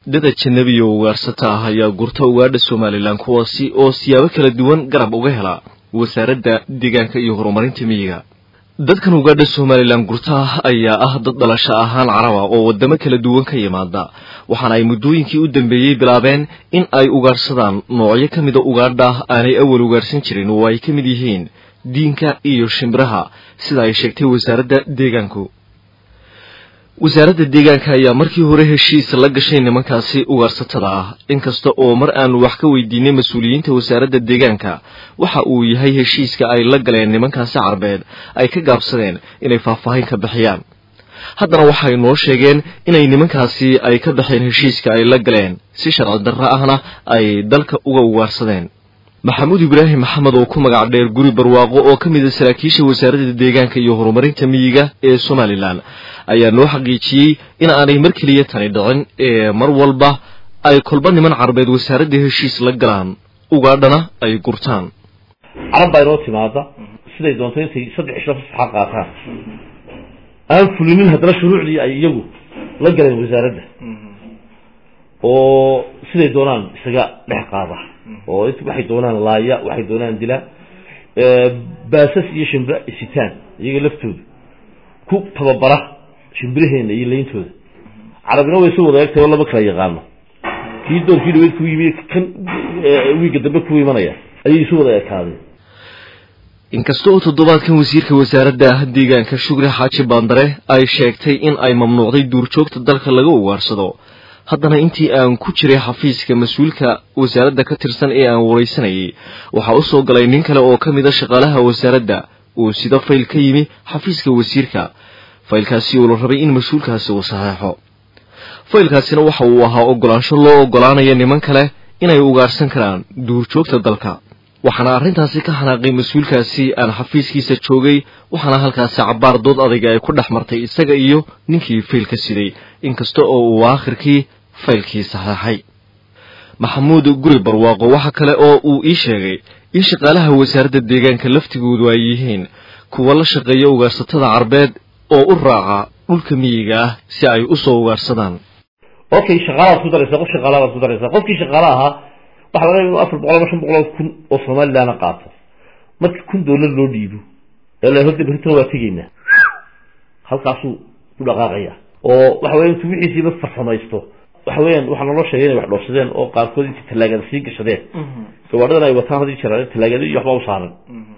dad ajanabi oo ugaarsata ah ayaa gurta ugaadha somalilan kuwaasi oo siyaabo kala duwan garab uga hela wasaaradda deegaanka iyo horumarinta miyiga dadkan ugaadha somalilan gurta ah ayaa ah dad dhalasho ahaan caraba oo waddamo kala duwan ka yimaada waxaana ay muddooyinkii u dambeeyey bilaabeen in ay ugaadhsadaan noocyo ka mida ugaadha aanay awal ugaadhsan jirin oo ay ka mid yihiin diinka iyo shimbiraha sida ay sheegtay wasaaradda deegaanku wasaaradda deegaanka ayaa markii hore heshiis la gashay nimankaasi ugaarsatada ah inkasta oo mar aanu wax ka weydiinay mas-uuliyiinta wasaaradda deegaanka waxa uu yahay heshiiska ay la galeen nimankaasi carbeed ay ka gaabsadeen inay faahfaahin ka bixiyaan haddana waxay noo sheegeen inay nimankaasi ay ka baxeen heshiiska ay la galeen si sharci darro ahna ay dalka uga ugaarsadeen maxamuud ibraahim maxamed oo ku magac dheer guri barwaaqo oo ka mid a saraakiisha wasaaradda deegaanka iyo horumarinta miyiga ee somalilan ayaa noo xaqiijiyey in aanay mar keliya tani dhicin ee mar walba ay kolba niman carbeed wasaaradda heshiis la galaan ugaadhana ay gurtaan carab baa inoo timaada siday doonto intay saddex ishla fasaxa qaataan aan fulinin haddana shuruucdii ay iyagu la galeen wasaaradda oo siday doonaan isaga dhex qaada oo waxay doonaan laaya waxay doonaan dila baasas iyo shimbira isitaan iyaga laftooda ku tababara shimbiraheena iyo layntooda carabina way soo wada egtahay oo lama kala yaqaano kii doorkii dhaweyd ku yimi kan wiiga dambe ku imanaya ayay isu wada ekaadeen inkasta oo toddobaadkan wasiirka wasaaradda deegaanka shukri xaaji baandare ay sheegtay in ay mamnuucday duurjoogta dalka laga ugaarsado haddana intii aan ku jiray xafiiska mas-uulka wasaaradda ka tirsan ee aan waraysanayay waxaa u soo galay nin kale oo ka mid a shaqaalaha wasaaradda uu sida fayl ka yimi xafiiska wasiirka faylkaasi oo la rabay in mas-uulkaasi uu saxeexo faylkaasina waxa uu ahaa oggolaansho loo oggolaanaya niman kale inay ugaarhsan karaan duurjoogta dalka waxaana arrintaasi ka xanaaqay mas-uulkaasi aan xafiiskiisa joogay waxaana halkaasi cabbaar dood adayga ay ku dhex martay isaga iyo ninkii faylka siday inkasta oo uu aakhirkii faylkii saxeexay maxamuud guri barwaaqo waxa kale oo uu ii sheegay in shaqaalaha wasaaradda deegaanka laftigoodu ay yihiin kuwa la shaqeeya ugaarsatada carbeed oo u raaca dhulka miyiga ah si ay u soo ugaarsadaan okay shaqaalaad ku daraysa qof shaqaalaad ku daraysa qofkii shaqaala ahaa waxaa laga inu afar boqol ama shan boqol oo kun oo somalilandna qaato marka kun doolar loo dhiibo ee la horta berritana waa tegaynaa halkaasuu ku dhaqaaqaya oo waxa weya intuu wixiisiiba farsamaysto waxa weeyaan waxaa naloo sheegay inay wax dhoofsadeen oo qaarkood intii tallaagada sii gashadeen gawaadhadan ay wataan haddii jiraan tallaagada iyo waxbaa u saaran